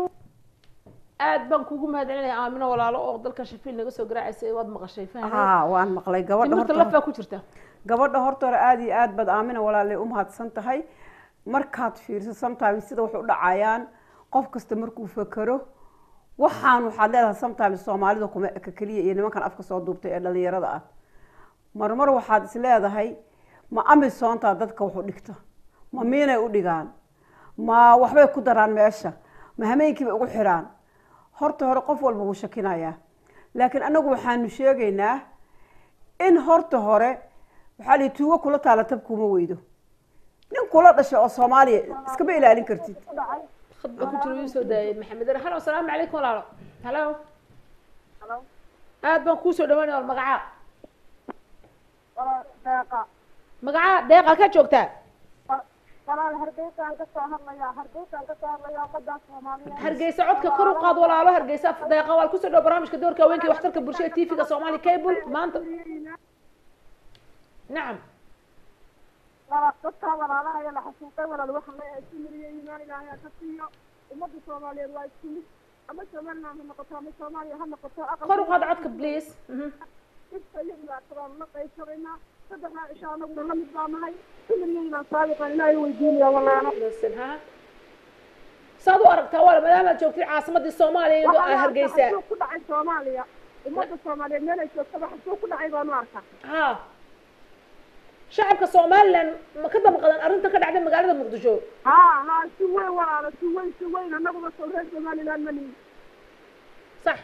aad baan kugu mahadcelinaya aamino walaalo oo dalka shafiil naga soo garaacaysay waad maqashay fahmay
haa waan maqlay gabadha
timirta
horta
laf baa ku jirta
gabadha horta hore aada iyo aad baad aamina walaalay u mahadsan tahay markaad fiirso sometimes sida wax u dhacayaan qof kasta markuu fekero waxaan waxaad leedahay sometimes soomaalida kuma eka keliya iyo nimankan afka soo duubtay ee dhalinyarada ah marmar waxaad is leedahay ma amisoontaa dadka wax u dhigta ma miinay u dhigaan ma waxbay ku daraan meesha ma hameenkiibay ugu xidhaan horta hore qof walba wuu shakinayaa laakiin anagu waxaanu sheegaynaa in horta hore waxaa lihi tuugo kula taala tab kuma weydo nin kula dhashay oo soomaaliya iskama ilaalin kartid
khad baa ku jira uu soo daayay maxamed halo asalaamu calaykum walaalo halo aad baan kuusoo dhawaanaya wal magacaa magacaa deeqa ka joogtaa
walaal hargeysaan ka soo hadlayaa hargeysaan ka soo hadlayaa ummadda soomaaliyeed
hargeysa codka kor u qaad walaalo hargeysa deeqa waa kusoo dhow barnaamijka doorka haweenka iyo waxtarka bulshada tvga soomaali cable maanta nacam
walaal dadkaa walaalahaya la xasuuqay walaal waxaan leeyahay isku miriyo iimaan ilaahay ha ka siiyo ummadda soomaaliyeed waa isku mid ama somaliland ha noqoto ama soomaaliya ha noqoto
kor u qaad codka please Mhm.
dhibka iyo dhibaatadaan la qaybsanaynaa saddexdaa cisho anaguna la mid baa nahay kulligeynaan saabiqan ilaahay weydiinaya walaalo
Listen, ha saad u aragtaa wala maadaamaad joogtid caasimadii soomaaliya iyadoo ah hargeysa
xasuuq ku dhacay soomaaliya ummadda soomaaliyeed meel ay joogtaba xasuuq ku dhacay baanu arkaa
ha shacabka somaliland ma ka damqadan arrinta ka dhacday magaalada muqdisho
haa haa si weyn walaalo si weyn si weyn annaguba soo reer somaliland ma nihin
sax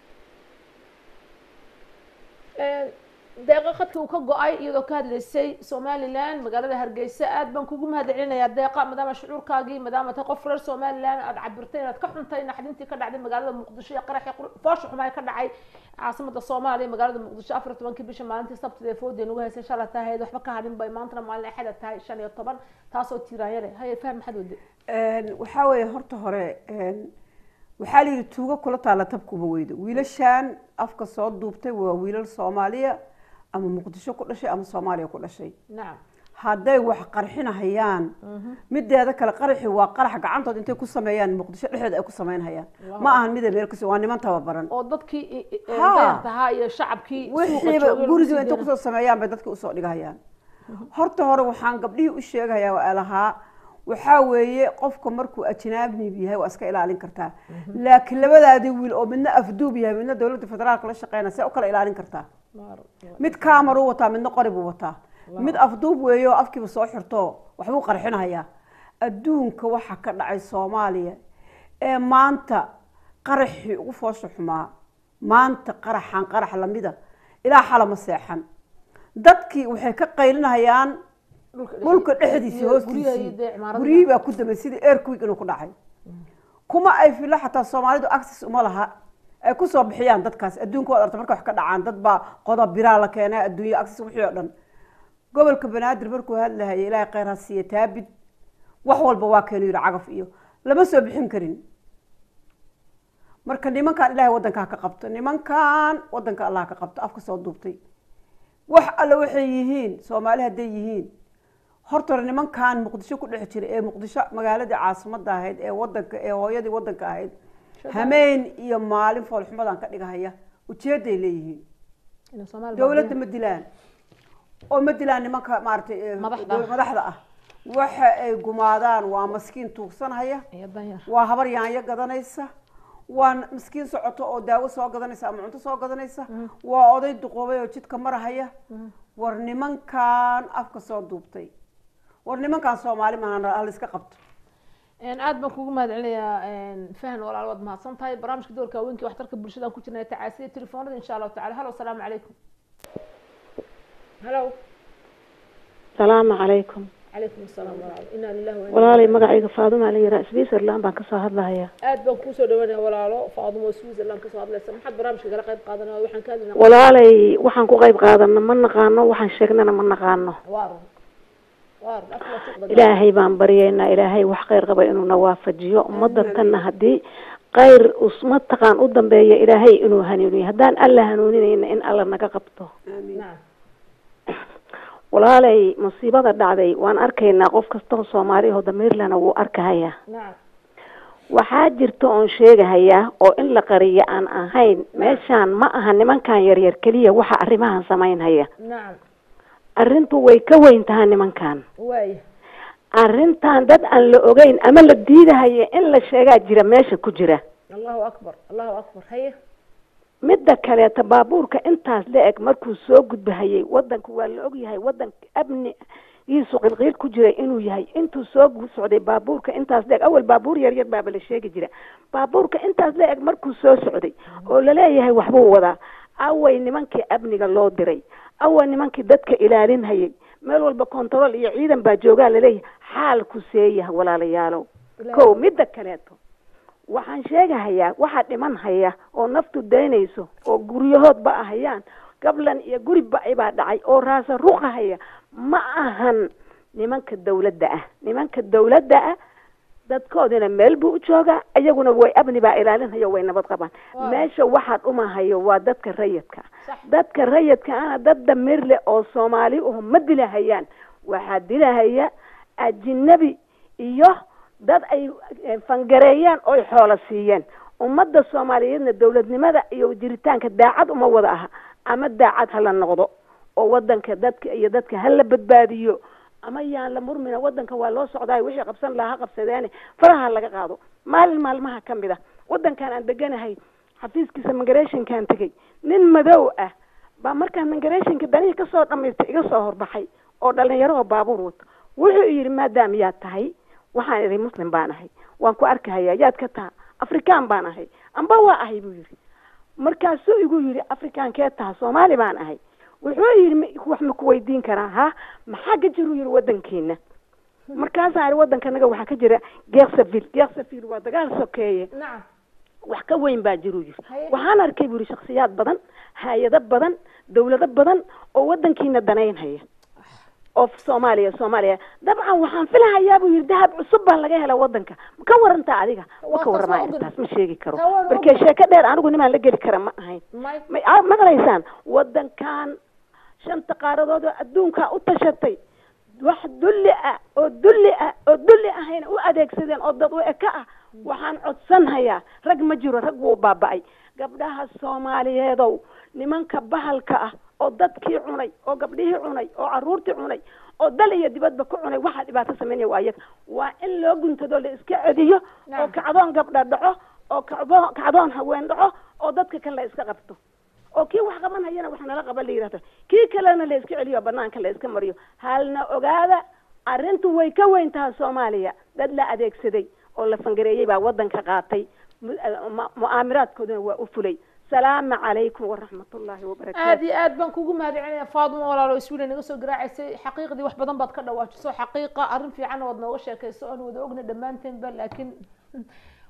deeqa khadkii uu ka go-ay iyadoo ka hadlaysay somaliland magaalada hargeysa aad baan kugu mahadcelinayaa deeqa maadaama shucuurkaagii maadaama tahay qof reer somaliland aad cabirtay inaad ka xuntay naxdintii ka dhacday magaalada muqdisho iyo qaraxii qur- foosha xumaa ka dhacay caasimada soomaaliya magaalada muqdisho afar iyo tobankii bisha maalintii sabtida ee foodii nagu haysay shalay tahayd waxba ka hadhin bay maantana maalin axada tahay shan iyo toban taasoo tiiraanyare haye faham maxaad wade
waxaa weeye horta hore een, waxaa la yidhi tuugo kula taala tab kuma weydo wiilashan afka soo duubtay waa wiilal soomaaliya ama muqdisho ku dhashay ama soomaaliya ku dhashay
nacam
hadday wax qarxinahayaan mideeda kale qaraxi waa qarax gacantood intay ku sameeyaan muqdisho dhexdeeda ay ku samaynhayaan ma ahan mida meel kasi waa niman tababaran
oo dadkii i- i-
Ha.
dayartahaa iyo shacabkii suuqa
wixiiba
joogay lagu
guriga
sii
intay
deynaa.
kusoo sameeyaan bay dadka usoo dhigahayaan horta hore waxaan gabdhihii u sheegayaa waa lahaa waxaa weeye qofka markuu ajnaabnib yahay waa iska ilaalin kartaa laakiin labadaadii wiil oo midna afduub yahay midna dowladda federaalka la shaqeynaya see u kala ilaalin kartaa mid kaamar u wataa midna qori buu wataa mid afduub weeyo oo afkiiba soo xirto waxbuu qarxinayaa adduunka waxa ka dhacay soomaaliya ee maanta qaraxii ugu foosha xumaa maanta qaraxan qarax lamida ilaa xalama seexan dadkii waxay ka qaylinayaan dhulka dhexdiisa
iyo
hoostiisii
guryaha iyo dee cimaaradaha.
guryihii baa ku damay sidii airquick inuu ku dhacay kuma ay filo xataa soomaalidu access uma laha ay kusoo bixiyaan dadkaas adduunka waad arta marka wax ka dhacaan dad baa qodob biraa la keenay adduunyo access wixii oo dhan gobolka banaadir markuu hadlahaya ilaahay kheyr ha siiya taabid wax walba waa keenu yidhi cagaf iyo lama soo bixin karin marka nimankan ilaahay waddanka ha ka qabto nimankan waddanka allah ha ka qabto afka soo duubtay wax alle waxay yihiin soomaali hadday yihiin horta hore nimankan muqdisho ku dhex jira ee muqdisho magaaladii caasimadda ahayd ee wadanka ee hooyadii waddanka ahayd hameen iyo maalin foolxumadan ka dhigahaya ujeeday leeyihiin
Inay Soomaali
dowladda
baabi'iyaan.
ma dilaan oo ma dilaan nimanka maaragtay ee
Madaxda.
dow- madaxda ah waxa ay gumaadaan waa maskiin tuugsanhaya
iyo danyar
waa habar yaanyo gadanaysa waa miskiin socoto oo daawo soo gadanaysa ama cunto soo gadanaysa waa oday duqoobay oo jidka marahaya war nimankan afka soo duubtay war nimankan soomaali maahan hal iska qabto
Een, aad baan kugu mahad celinayaa fahan walaal waad mahadsan tahay barnaamijka doorka haweenka waxtarka bulshada aan ku jirnay tacaasiya telefoonada insha allahu tacala halo asalaamu calaykum halo
salaamu calaykum
calaykum asalaam walaal inaa lillahi wa inaa
walaalay
ilaihi
magacayga faaduma la yiraa switzerland baan kasoo hadlahayaa
aad baan kuusoo dhawaanaya walaalo faadumo switzerland kasoo hadlaysa maxaad barnaamijka kala qayb qaadanaya waxaan ka hadlaynaa
walaalay waxaan ku qayb qaadana ma naqaano waxaan sheegnana ma naqaano
waa run waa run afka waa suuqda
ilaahay baan baryaynaa ilaahay wax khayr qaba inuuna waafajiyo ummadda tanna haddii khayr usma taqaan u dambeeya ilaahay inuu hanuuniyo haddaan alla hanuuninayna in alla naga qabto
nacam
walaalay musiibada dhacday waan arkaynaa qof kastoo soomaaliyaho damiirlana wuu arkahayaa
nacam
waxaa jirta oon sheegahayaa oo in la qariyo aan ahayn meeshaan ma aha nimankan yaryar keliya waxa arrimahan samaynhaya
nacam
arrintu way ka weyn tahay nimankan
waaya
arrintan dad aan la ogeyn ama la diidahaya in la sheegaa jira meesha ku jira
allahu akbar allahu akbar haye
midda kaleeta baabuurka intaas la eg markuu soo gudbahayay wadanka waa la ogyahay wadanka amnigiisu qilqiil ku jira inuu yahay intuu soo gu- socday baabuurka intaas la eg awal baabuur yar yar baaba la sheegi jira baabuurka intaas la eg markuu soo socday oo laleeyahay waxbuu wadaa away nimankii amniga loo diray away nimankii dadka ilaalinhayay meel walba control iyo ciidan baa joogaa laleeyahay xaalku seeyaha walaalayaalow kow midda kaleeto waxaan sheegahayaa waxaa dhiman haya oo naftu daynayso oo guryahoodba ahayaan gablan iyo guri ba-ay baa dhacay oo raasa ruqahaya ma ahan nimanka dawladda ah nimanka dawladda ah dadkoodina meel buu u joogaa iyaguna way amni baa ilaalinhayo way nabad qabaan
Waaw.
meesha waxaa dhumahayo waa dadka rayidka
Sax.
dadka rayidka ana dad damir leh oo soomaali uhu ma dilahayaan waxaa dilahaya ajinabi iyo dad ay eh, fangareeyeen oy xoolo siiyeen ummadda soomaaliyeedna dowladnimada iyo jiritaanka daacad uma wada aha ama daacad hala noqdo oo wadanka dadka iyo dadka hala badbaadiyo ama yaan la murmina wadanka waa loo socdaay wixii qabsan lahaa ha qabsadeene faraha laga qaado maalin maalmaha ka mid a wadankan aan deganahay xafiiskiisa migrationkaan tegey nin madow ah baa markaan migrationka danihii kasoo dhamaystay iga soo horbaxay oo dhalinyaro oo baabuur wato wuxuu yidhi maadaam yaad tahay waxaan idhi muslim baan ahay waan ku arkahayaa yaad ka taha afrikaan baan ahay amba waa ahay buu yidhi markaasuu igu yidhi afrikaankee taha soomaali baan ahay wuxuu yidhi "Ma- wax ma ku weydiin karaa ha maxaa ka jiruu yidhi wadankeena markaasaan idhi wadankanaga waxaa ka jira geeksaville geeksaville waa dagaal sokeeye
nacam
wax ka weyn baa jiruu yidhi
Haye.
waxaan arkay buu yidhi shaksiyaad badan hay-ado badan dawlado badan oo wadankiina danaynhaya oo soomaaliya soomaaliya dabcan waxaan filahayaa buu yidhi dahab cusub baa laga hela wadanka ma ka warantaa adiga ma
Waa
ka
taas
waramaa
waa ogol.
intaas ma sheegi karo
Taa waan
markee
ogol.
sheeko dheer anigu nimaan la geli kara ma ahayn
may
ma aa- maqlaysaan wadankan shanta qaaradood oo adduunka u tashatay wax dulli ah oo dulli ah oo dulli ahayna u adeegsadeen oo dad u eka ah waxaan codsanhayaa rag ma jiro rag wuu baaba'ay gabdhaha soomaaliyeedow nimanka bahalka ah oo dadkii cunay oo gabdhihii cunay oo caruurtii cunay oo dal iyo dibadba ku cunay waxaa dhibaato sameynaya waa iyaga waa in loo guntado la iska cediyo oo
Nacam.
kacdoon gabdha dhaco oo kacdo- kacdoon haween dhaco oo dadka kale la iska qabto oo kii wax qabanhayana wax nala qaban la yidhahdo kii kalena la iska celiyo banaanka la iska mariyo halna ogaada arrintu way ka weyn tahay soomaaliya dad la adeegsaday oo la fangareeyey baa wadanka qaatay mu- eh, mu- mu'aamiraadkooduna waa u fulay salaamu calaykum waraxmatullaahi wabarakaatu
aad iyo aad baan kugu mahad celinaya faaduma walaalo iswiila naga soo garaacaysay xaqiiqdii wax badan baad ka dhawaajiso xaqiiqa arrin fiican waad nooga sheekayso oon wada ogna dhammaanteenba laakiin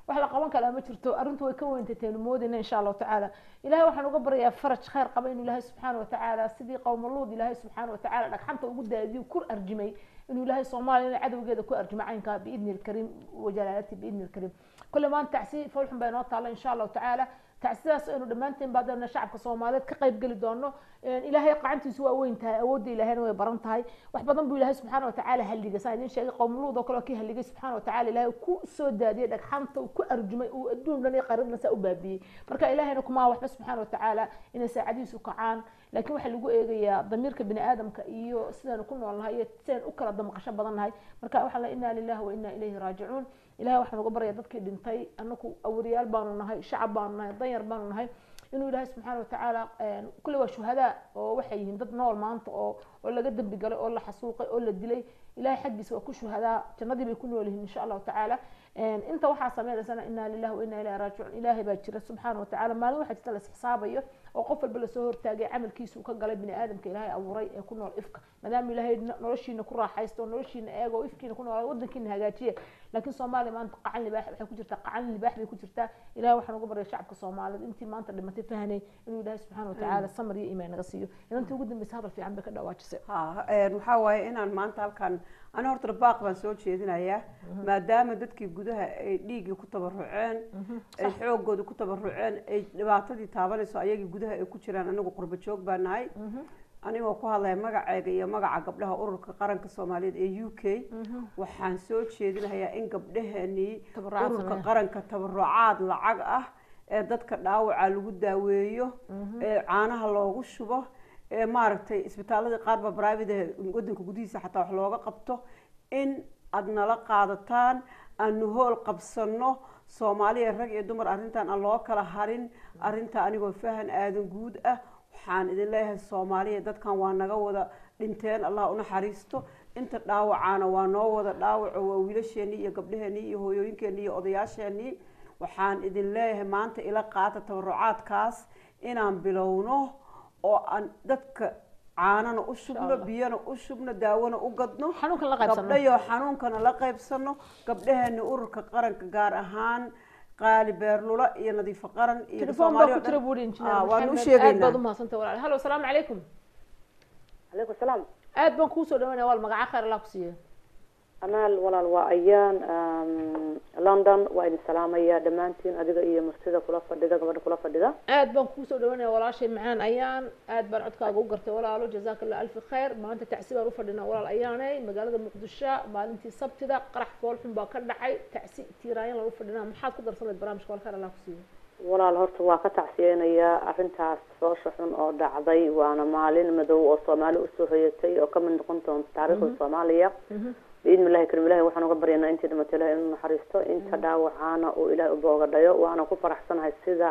wax la qaban karaa ma jirto arrintu way ka weyntateenu moodayna insha allahu tacaala ilahay waxaan uga baryayaa faraj khayr qaba inuu ilaahay subxaana watacaala sidii qowmaluud ilaahay subxaana watacaala dhagxanta ugu daadiyo ku arjimay inuu ilaahay soomaaliya cadowgeeda ku arjimo caynkaa biidni lkariim wajalaalati biidni lkariim kule maanta tacsi foolxun baa inoo taalla insha allahu tacaala tacsidaas aynu dhammaanteen baadana shacabka soomaaliyeed ka qayb geli doono ilaahay qacantiisu waa weyn tahay awoodda ilaahayna way baran tahay wax badan buu ilaahay subxaana watacaala halliga saa idin sheegay qowmuluud oo kale oo kii halligay subxaana watacaala ilaahay ku soo daadiyey dhagxanta uu ku arjumay uu adduun dhan iyo qaribna saa u baabiyey marka ilaahayna kumaa waxba subxaana watacaala inay saacadihiisu kacaan laakiin waxaa lagu eegayaa damiirka bini aadamka iyo sidaynu ku noolnahay iyo sidaynu u kala damqasho badan nahay marka waxaan la inaa lillahi wa inaa ilayhi raajicuun ilahay waxaan uga baraya dadkii dhintay anaku awariyaal baanu nahay shacab baanu nahay danyar baanu nahay inuu ilaahay subxaana watacaala kulle waa shuhadaa oo waxay yihiin dad nool maanta oo oo laga dembi galay oo la xasuuqay oo la dilay ilahay xaggiisa waa ku shuhadaa jannadii bay ku nool yihiin insha allahu tacaala inta waxaa sameynaysana inaa lillahi wa inaa ilahi raajicuun ilaahay baa jira subxaana watacaala maalin waxaa jirta las xisaabayo oo qof walba lasoo hortaagay camalkiisa uu ka galay bini aadamka ilaahay abuuray ee ku nool ifka maadaama ilaahay noloshiina ku raaxaysto oo noloshiina eego oo ifkiina ku nool wadankiina hagaajiya laakiin soomaaliya maanta qacan libaax waxay ku jirtaa qacan libaax bay ku jirtaa ilahay waxaan uga baryay shacabka soomaaliyeed intii maanta dhimatay fahanay inuu ilaahay subxaana watacaala samar iyo iimaan naga siiyo inantii ugu dambeysa hadal fiican bay ka dhawaajisay
waxaa waaye inaan maanta halkan ana horta baaq baan soo jeedinayaa maadaama dadkii gudaha ay dhiiggii ku tabaruceen ay xoogooda ku tabaruceen ay dhibaatadii taabanayso ayagii gudaha ay ku jiraan anagu qurbo joog baa nahay anigoo ku hadlaya magaceyga iyo magaca gabdhaha ururka qaranka soomaaliyeed ee u k waxaan soo jeedinayaa in gabdhaheenii ururka qaranka tabarucaad lacag ah ee dadka dhaawaca lagu daaweeyo ee caanaha loogu shubo ee maaragtay isbitaaladii qaarba private wadanka gudihiisa xataa wax looga qabto in aada nala qaadataan aanu hool qabsano soomaaliya rag iyo dumar arrintan aan loo kala harin arrinta anigoo fahan aadan guud ah waxaan idin leeyahay soomaaliya dadkan waa naga wada dhinteen allah unaxariisto inta dhaawacaana waa noo wada dhaawaco waa wiilasheenii iyo gabdhaheenii iyo hooyooyinkeenii iyo odayaasheenii waxaan idin leeyahay maanta ila qaata tabarucaadkaas inaan bilowno oo aan dadka caanana u shubno biyana u shubno daawona u gadno gabdhayo xanuunkana la qaybsano gabdhaheena ururka qaranka gaar ahaan qaali beerlula iyo nadiifo qaran iyo
waan u sheegaynaa aad umahadsanta walaal hallo asalaamu calaykum
calaykum salaam
aad baan kuusoo dhawaynaya wal magaca khayr allah ku siiya
amaal walaal waa ayaan london waa idin salaamaya dhammaantiin adiga iyo martida kula fadhida gabadha kula fadhida
aad baan kuusoo dhawaynaya walaashay macaan ayaan aad baan codkaaga u gartay walaalo jazaaka allah alfi khayr maanta tacsi baan ufadhinaa walaal ayaaney magaalada muqdisho maalintii sabtida qarax foolxun baa ka dhacay tacsi tiiraayan lagu fadhinaa maxaad ku darsanayd barnaamijka wal khayr allah ku siiya
walaal horta waa ka tacsiyeynayaa arrintaas foosha xun oo dhacday waana maalin madow oo soomaali usoo hoyatay oo kamid noqon doonta taariikhda soomaaliya biidni illahi karim ilahi waxaan uga baryanaa intii dhimato ilahi inuu naxariisto inta dhaawacaana uu ilahi uboogadhayo waana ku faraxsanahay sida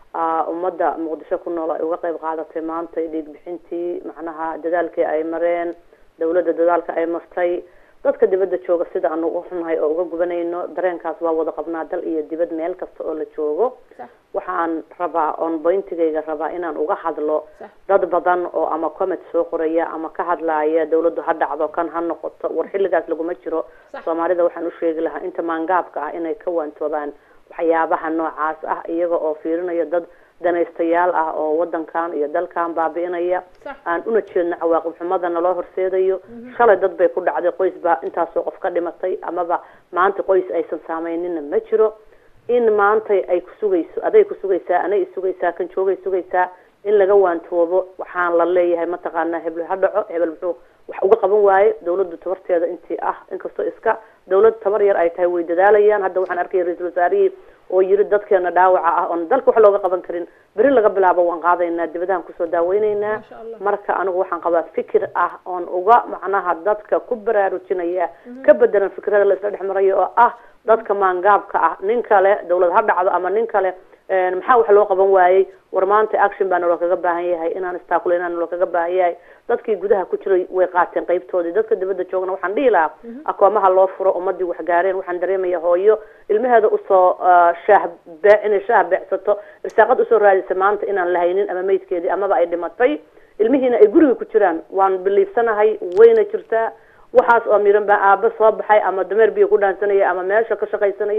ummadda muqdisho ku nool ay uga qayb qaadatay maanta dhiig bixintii macnaha dadaalkii ay mareen dawladda dadaalka ay martay dadka dibadda jooga sida aanu u xunnahay oo uga gubanayno dareenkaas waa wada qabnaa dal iyo dibad meel kasta oo la joogo waxaan rabaa on boyntigayga rabaa inaan uga hadlo dad badan oo ama comment soo qoraya ama ka hadlaaya dawladdu ha dhacdo kan ha noqoto war xilligaas laguma jiro soomaalida waxaan u sheegi lahaa inta maangaabka ah inay ka waantoobaan waxyaabaha noocaas ah iyaga oo fiirinaya dad danaystayaal ah oo wadankan iyo dalkan baabi'inaya aan una jeedno cawaaqib xumadana loo horseedayo shalay dad bay ku dhacday qoys baa intaasoo qof ka dhimatay amaba maanta qoys aysan saameynina ma jiro in maantay ay kusugayso aday kusugaysaa anay isugaysaa kan joogay sugaysaa in laga waantoobo waxaan la leeyahay mataqaanaa hebel ha dhaco hebel muxuu wax uga qaban waaye dawladdu tabarteeda intii ah inkastoo iska dawlad tabar yar ay tahay way dadaalayaan hadda waxaan arkaya ra-iisul wasaarihii oo yiri dadkeena dhaawaca ah oon dalka wax looga qaban karin beri laga bilaabo waan qaadaynaa dibadahan kusoo daaweyneynaa marka anigu waxaan qabaa fikir ah oon uga macnaha dadka ku baraarujinaya ka bedelan fikrada la isla dhex marayo oo ah dadka maangaabka ah nin kale dawlad ha dhacdo ama nin kale maxaa wax loo qaban waayey war maanta action baa naloo kaga baahan yahay inaan istaakuleynaa naloo kaga baahan yahay dadkii gudaha ku jiray way qaateen qaybtoodii dadka dibadda joogna waxaan dhihi lahaa akoomaha loo furo ummadii wax gaareen waxaan dareemaya hooyo ilmaheeda usoo shaah bee inay shaah beecsato irsaaqad usoo raadisa maanta inaan lahaynin ama meydkeedii amaba ay dhimatay ilmihiina ay guriga ku jiraan waan biliifsanahay wayna jirtaa waxaas oo miran baa aaba soo baxay ama dameer biyo ku dhaansanayay ama meesha ka shaqaysanayay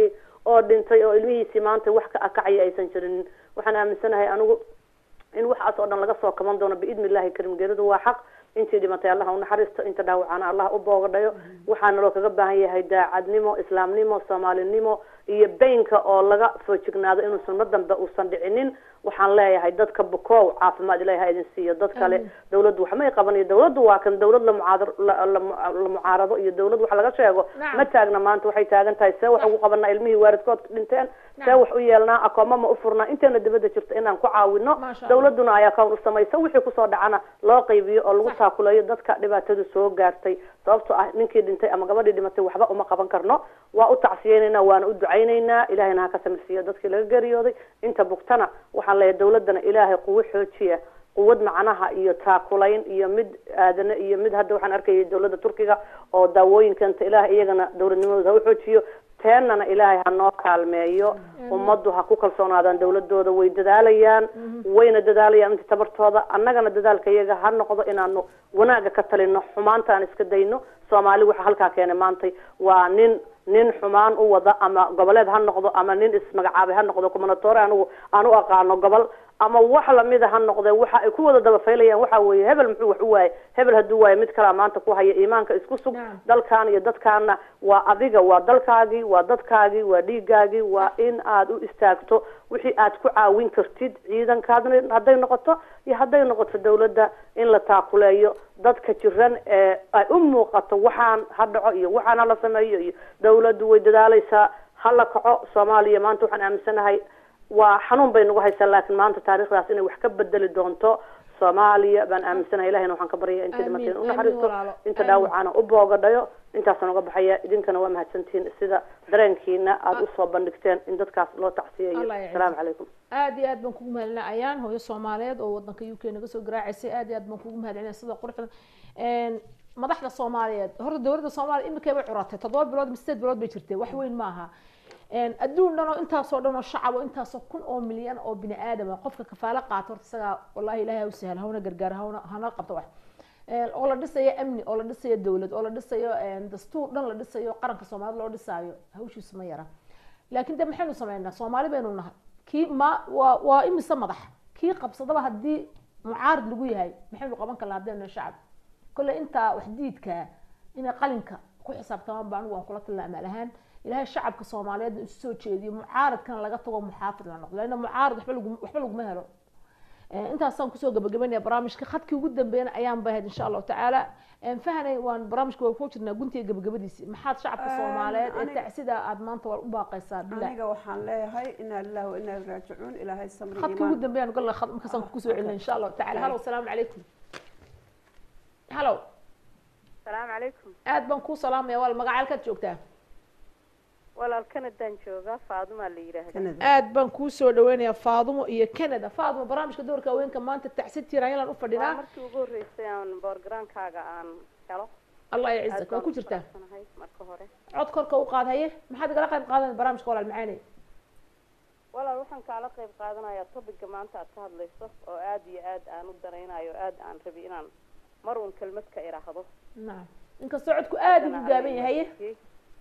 oo dhintay oo ilmihiisii maanta wax ka akacaya aysan jirin waxaan aaminsanahay anigu in waxaas oo dhan laga soo kaban doono biidni illahi karim geeridu waa xaq intii dhimatay allah unaxariisto inta dhaawacana allah u boogadhayo waxaana loo kaga baahan yahay daacadnimo islaamnimo soomaalinimo iyo baynka oo laga foojignaado inuusan mar dambe uusan dhicinin waxaan leeyahay dadka bukow caafimaad ilahi ha idin siiyo dad kale dawladdu wax may qabanayo dawladdu waa kan dawlad la mucaadar la la la mucaarado iyo dawlad wax laga sheego
Nacam.
ma taagna maanta waxay taagan tahay see wax ugu qabanaa ilmihii waalidkood dhinteen see wax u yeelnaa akooma ma u furnaa inteena dibadda jirta inaan ku caawino
Maasha Allah.
dawladuna ay account u samayso wixii kusoo dhacana loo qaybiyo oo lagu taakuleeyo dadka dhibaatadu soo gaartay sababtoo ah ninkii dhintay ama gabadhii dhimatay waxba uma qaban karno waa u tacsiyeynaynaa waana u ducaynaynaa ilahayna ha ka samirsiiyo dadkii laga geeriyooday inta bugtana waxaan leeyahay dawladana ilaahay quwo xoojiya quwad macnaha iyo taakulayn iyo mid aadane iyo mid hadda waxaan arkayay dawladda turkiga oo daawooyinkanta ilaah iyagana dawladnimadooda ha u xoojiyo teenana ilaahay ha noo kaalmeeyo ummaddu ha ku kalsoonaadaan dawladooda way dadaalayaan wayna dadaalayaan inta tabartooda annagana dadaalka iyaga ha noqdo inaanu wanaaga ka talino xumaanta aan iska dayno soomaali waxa halkaa keenay maantay waa nin nin xumaan u wada ama goboleed ha noqdo ama nin ismagacaabay ha noqdo kumanatoore anigu aan u aqaano gobol ama wax lamida ha noqdee waxa ay ku wada dabafaylayaan waxa weeye hebel muxuu wax u waayay hebel hadduu waayo mid kalaa maanta ku haya iimaanka isku sug dalkan iyo dadkaana waa adiga waa dalkaagii waa dadkaagii waa dhiigaagii waa in aad u istaagto wixii aad ku caawin kartid ciidankaadna hadday noqoto iyo hadday noqoto dawladda in la taakuleeyo dadka jiran ee ay u muuqato waxaan ha dhaco iyo waxaan hala sameeyo iyo dawladdu way dadaalaysaa ha la kaco soomaaliya maanta waxaan aaminsanahay waa xanuun bay nagu haysaa laakiin maanta taariikhdaas inay wax ka bedeli doonto soomaaliya baan aaminsanahay ilahina waxaan ka baryaya inta
Amiin,
dhimateen u
amiin
naxariisto
walaalo,
inta
amiin.
dhaawacana u boogadhayo intaasaan uga baxaya idinkana waa mahadsantihiin sida dareenkiina aada usoo bandhigteen in dadkaas loo tacsiyayo
Allah ya
asalaamu calaykum
aad iyo aad baan kugu mahadcelinaa ayaan hooyo soomaaliyeed oo wadanka u k naga soo garaacaysay aad iyo aad baan kugu mahadcelinaa sida quruxda Een, madaxda soomaaliyeed horta dowladda soomaaliya imikay bay curatay toddoba bilood ama sideed bilood bay jirtay wax weyn maaha Een, adduun dhan oo intaasoo dhan oo shacab oo intaasoo kun oo milyan oo bini aadama qofka kafaalo qaata horta isagaa wallahi ilaahay ha u sahla hawna gargaar hawna hana qabto wax Een, oo la dhisayo amni oo la dhisayo dowlad oo la dhisayo een, dastuur dhan la dhisayo qaranka soomaalida loo dhisaayo hawshiisu ma yara laakiin de maxaynu sameynaa soomaali baynu nahay kii ma waa waa imise madax kii qabsadaba haddii mucaarid lagu yahay maxaynu qaban karnaa haddaynu shacab kolle intaa wax diidkaa inay qalinka ku xisaabtamaan ba anigu waan kula talina amaal ahaan ilaahay shacabka soomaaliyeed isu soo jeediyo mucaaridkana laga tago muxaafid la noqdo leanna mucaarid waxba lagu waxba laguma helo Eh, intaasaan kusoo gabagabaynaya barnaamijka khadkii ugu dambeeyana ayaan bahayd insha allahu tacaala fahanay waan barnaamijka waa ku jirnaa guntiga gabagabadiisi maxaad shacabka
Een,
soomaaliyeed ee
aniga-
tacsida aad maanta waa u baaqaysaa bilah
aniga waxaan leeyahay inaa lillahi wa inaa ilaihi raajicuun ilaahay samri
khadka ugu dambeeyaan galla khad markaasaan kusoo celina insha allahu tacaala halo asalaamu calaykum halo
asalaamu calaykum
aad baan kuu salaamaya wal magaca halkaad joogtaa
walaal kanadaan joogaa faadumaa la yidhaahda
aad baan kuu soo dhaweynayaa faadumo iyo canada faadumo barnaamijka doorka haweenka maanta tacsid tiiraan u
waa
fadhinaa
markii ugu horreysay aan boorgaraankaaga aan helo
allah ya
Aad
cizak waa
baan
ku
u
jirtaa
faraxsanahay marka hore
cod korka u qaad haye maxaad igala qayb qaadan barnaamijka walaal macaane
walaal waxaan kaala qayb qaadanayaa topiga maanta aad ka hadlayso oo aad iyo aad aan u danaynayo aad aan rabi inaan mar uun kelmad ka iraahdo
nacam inkastoo codku aad ugu gaaban yahay haye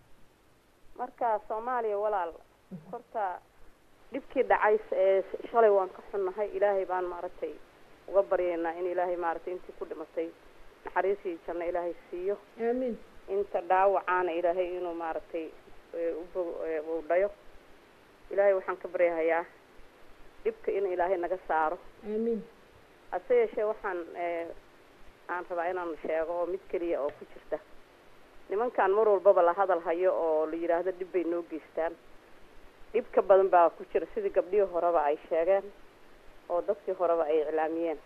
marka soomaaliya walaal horta dhibkii dhacay ee shalay waan ka xunnahay ilaahay baan maaragtay uga baryaynaa in ilaahay maaragtay intii ku dhimatay naxariisii janno ilaahay siiyo
aamiin
inta dhaawacaana ilaahay inuu maaragtay ee, u bog- ee, uu dhayo ilaahay waxaan ka baryahayaa dhibka in ilaahay naga saaro
aamiin
hase yeeshee waxaan ee, aan rabaa inaan sheego oo mid keliya oo ku jirta nimankan mar walbaba la hadal hayo oo la yidhaahdo dhib bay noo geystaan dhib ka badan baa ku jira sidii gabdhihii horeba ay sheegeen oo dadkii horeba ay iclaamiyeen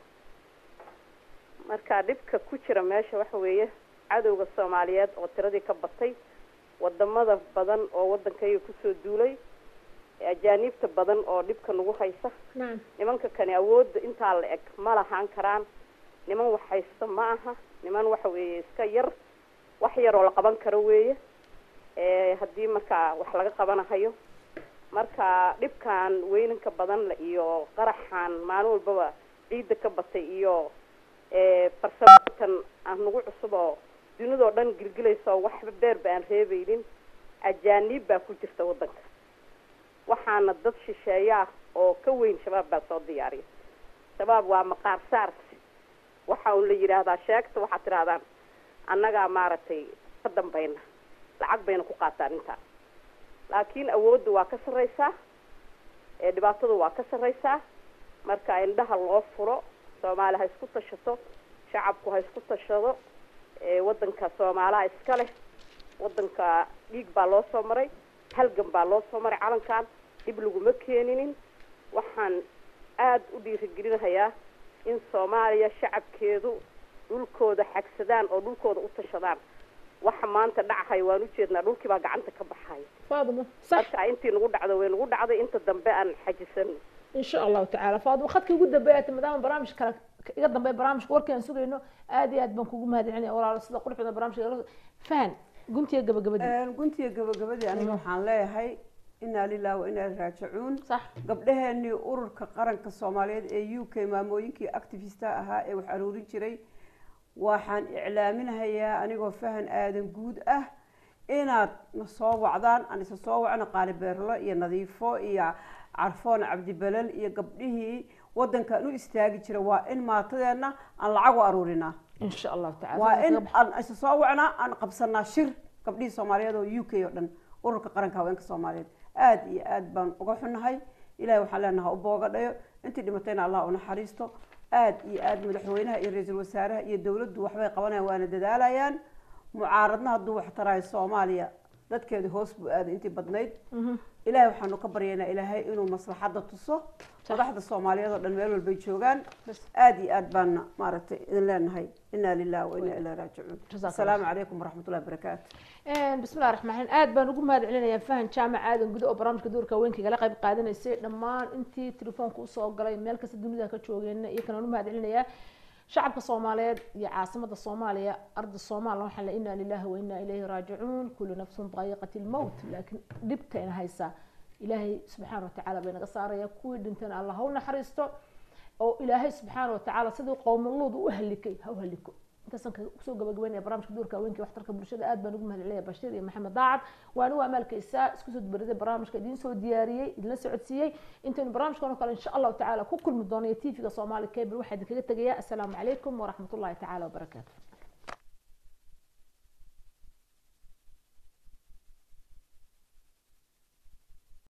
marka dhibka ku jira meesha waxa weeye cadowga soomaaliyeed oo tiradii ka batay wadamada badan oo waddankayga kusoo duulay ajaaniibta badan oo dhibka nagu haysa
nacam
nimanka kani awoodda intaa la eg ma lahaan karaan niman wax haysta ma aha niman waxa weeye iska yar wax yar oo la qaban karo weeye ee haddii markaa wax laga qabanahayo marka dhibkan weynanka badan le iyo qaraxan maalin walbaba ciidda ka batay iyo ee farsamotan aan nagu cusub oo dunidoo dhan gilgilaysa oo waxba beerba aan reebaynin ajaaniib baa ku jirta waddanka waxaana dad shisheeyaa oo ka weyn shabaab baa soo diyaariya shabaab waa maqaar saarsi waxa un la yidhaahdaa sheegta waxaad tidhahdaan annagaa maaragtay ka dambayna lacag bayna ku qaataan intaa laakiin awoodda waa ka sarreysaa ee dhibaatadu waa ka sarreysaa marka indhaha loo furo soomaali ha isku tashato shacabku ha isku tashado ee waddanka soomaalaha iska leh waddanka dhiig baa loo soo maray halgan baa loo soo maray calankan dib laguma keeninin waxaan aada u dhiirigelinahayaa in soomaaliya shacabkeedu dhulkooda xagsadaan oo dhulkooda u tashadaan waxa maanta dhacahaya waan ujeednaa dhulkii baa gacanta ka baxaya
faadimo sax
marka intii nagu dhacdo way nagu dhacday inta dambe aan xajisano
in sha allahu tacaala faadimo khadkii ugu dambeeya maadaama barnaamij kale iga dambeeya barnaamijka warkii aan sugayno aad iyo aad baan kugu mahadcelinaya walaalo sida quruxda barnaamijka fahan guntiga gabagabadii
guntiga gabagabadii aniga waxaan leeyahay inaa lilah wa inaa raajicuun
sax
gabdhaheenii ururka qaranka soomaaliyeed ee u k maamooyinkii activista ahaa ee wax aruurin jiray waxaan iclaaminahayaa anigoo fahan aadan guud ah inaad na soo wacdaan aan isa soo wacno qaali beerlo iyo nadiifo iyo carfoon cabdibelel iyo gabdhihii wadankan u istaagi jira waa in maatadeena aan lacag u aruurinaa
in sha allahu tacala
waa in aan isa soo wacnaa aan qabsanaa shir gabdhihii soomaaliyeed oo u k oo dhan ururka qaranka haweenka soomaaliyeed aada iyo aad baan uga xunahay ilahay waxaan leenaha u boogadhayo intii dhimatayna allah u naxariisto aada iyo aada madaxweynaha iyo ra-iisul wasaaraha iyo dowladdu waxbay qabanayaan waana dadaalayaan mucaaradna hadduu wax taraayo soomaaliya dadkeedu hoos buu aaday intii badnayd ilaahay waxaanu ka baryaynaa ilaahay inuu maslaxadda tuso madaxda soomaaliyeed oo dhan meel walbay joogaan aada iyo aad baana maaragtay idin leenahay inaa lilah wa inaa ilaa raajicuun asalaamu calaykum waraxmat ullahi barakaatu
bismillahi raxmaan raxiim aad baan ugu mahad celinayaa fahan jaamac aadan gudo oo barnaamijka doorka haweenka igala qayb qaadanaysay dhammaan intii telefoonka usoo galay meel kasta dunida ka joogeenna iyo kanaan u mahad celinayaa shacabka soomaaliyeed iyo caasimada soomaaliya arda soomaaliya waxaa la inaa lilahi wa inaa ilayhi raajicuun kullu nafsun daayiqati lmowt laakiin dhibtayna haysaa ilaahay subxaana watacaala bay naga saaraya kuwii dhintana allah ha u naxariisto oo ilaahay subxaana watacaala sidii qowmaluud u halikay ha u haliko intaasaan kusoo gabagabeynaya barnaamijka doorka haweenka waxtarka bulshada aad baan ugu mahadcelinaya bashiir iyo maxamed daacad waa anigu amaalkaysaa isku soo dubariday barnaamijka idiin soo diyaariyey idinla socodsiiyey intaynu barnaamijkan oo kale insha allahu tacaala ku kulmi doono iyo tv-ga soomaali cable waxaa idinkaga tegayaa assalaamu calaykum waraxmat ullahi tacaala wabarakaatu